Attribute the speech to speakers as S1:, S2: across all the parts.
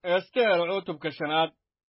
S1: ester cutubka shanaad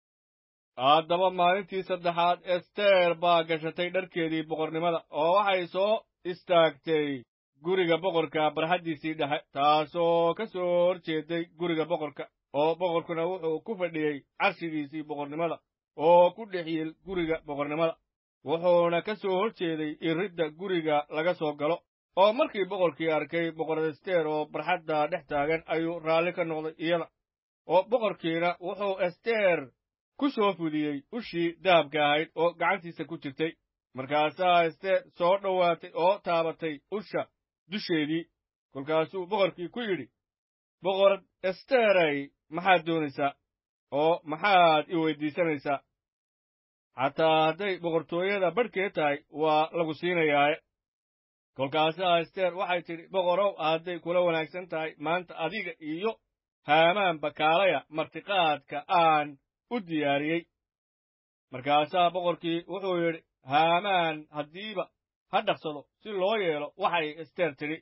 S1: haddaba maalintii saddexaad ester baa gashatay dharkeedii boqornimada oo waxay soo istaagtay guriga boqorka barxaddiisii dhexe taasoo ka soo hor jeeday guriga boqorka oo boqorkuna wuxuu ku fadhiyey carshigiisii boqornimada oo ku dhex yiil guriga boqornimada wuxuuna ka soo hor jeeday iridda guriga laga soo galo oo markii boqorkii arkay boqor ester oo barxadda dhex taagan ayuu raalli ka noqday iyada oo boqorkiina wuxuu ester ku soo fudiyey ushii dahabka ahayd oo gacantiisa ku jirtay markaasaa ester soo dhowaatay oo taabatay usha dusheedii kolkaasuu boqorkii ku yidhi boqorad esteray maxaad doonaysaa oo maxaad i weyddiisanaysaa xataa hadday boqortooyada badhkeed tahay waa lagu siinayaaye kolkaasaa ester waxay tidhi boqorow hadday kula wanaagsan tahay maanta adiga iyo haamaanba kaalaya martiqaadka aan u diyaariyey markaasaa boqorkii wuxuu yidhi haamaan haddiiba ha dhaqsado si loo yeelo waxay ester tidhi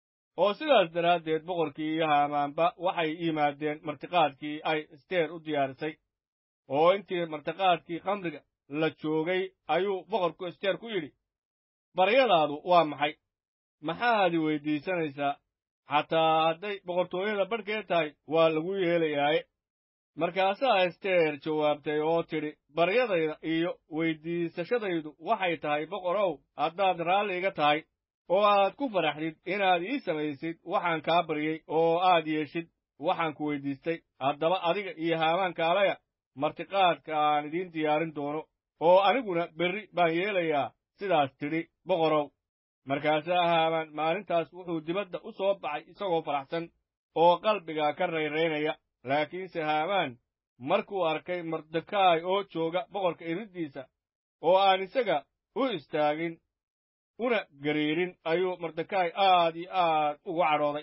S1: oo sidaas daraaddeed boqorkii iyo haamaanba waxay yimaadeen martiqaadkii ay ester u diyaarisay oo intii martiqaadkii khamriga la joogay ayuu boqorku ester ku yidhi baryadaadu waa maxay maxaad i weyddiisanaysaa xataa hadday boqortooyada badhkeed tahay waa lagu yeelayaaye markaasaa ester jawaabtay oo tidhi baryadayda iyo weyddiisashadaydu waxay tahay boqorow haddaad raalli iga tahay oo aad ku faraxdid inaad ii samaysid waxaan kaa baryey oo aad yeeshid waxaan ku weyddiistay haddaba adiga iyo haamaan kaalaya martiqaadka aan idiin diyaarin doono oo aniguna berri baan yeelayaa sidaas tidhi boqorow markaasaa haamaan maalintaas wuxuu dibadda u soo baxay isagoo faraxsan oo qalbiga ka rayraynaya laakiinse haamaan markuu arkay mordekaay oo jooga boqorka iriddiisa oo aan isaga u istaagin una gariirin ayuu mordekaay aad iyo aad ugu cadhooday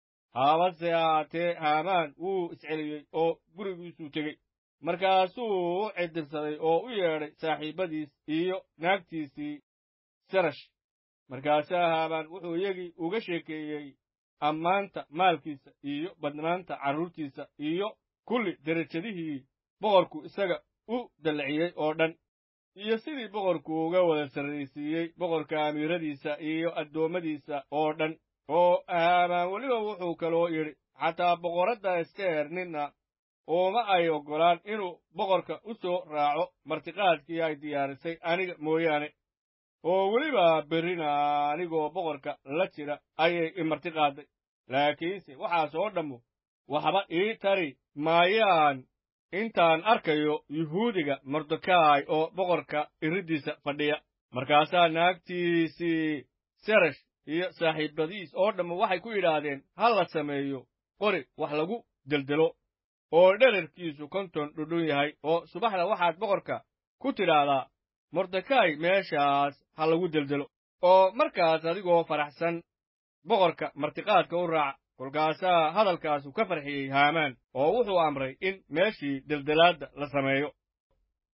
S1: haabase ahaatee haamaan wuu isceliyey oo gurigiisuu tegey markaasuu u cidirsaday oo u yeedhay saaxiibbadiis iyo naagtiisii serash markaasaa haamaan wuxuu iyagii uga sheekeeyey ammaanta maalkiisa iyo badnaanta carruurtiisa iyo kulli derajadihii boqorku isaga u dallaciyey oo dhan iyo sidii boqorku uga wada sarraysiiyey boqorka amiiradiisa iyo addoommadiisa oo dhan oo haamaan weliba wuxuu kaloo yidhi xataa boqoradda ester ninna uuma ay oggolaan inuu boqorka u soo raaco martiqaadkii ay diyaarisay aniga mooyaane oo weliba berrina anigoo boqorka la jira ayay i martiqaadday laakiinse waxaas oo dhammu waxba ii tari maayaan intaan arkayo yuhuudiga mordekaay oo boqorka iriddiisa fadhiya markaasaa naagtiisii seresh iyo saaxiibbadiis oo dhammu waxay ku yidhaahdeen ha la sameeyo qori wax lagu deldelo oo dherarkiisu konton dhudhun yahay oo subaxda waxaad boqorka ku tidhaahdaa mordekaay meeshaas ha lagu deldelo oo markaas adigoo faraxsan boqorka martiqaadka u raaca kolkaasaa hadalkaasu ka farxiyey haamaan oo wuxuu amray in meeshii deldelaadda la sameeyo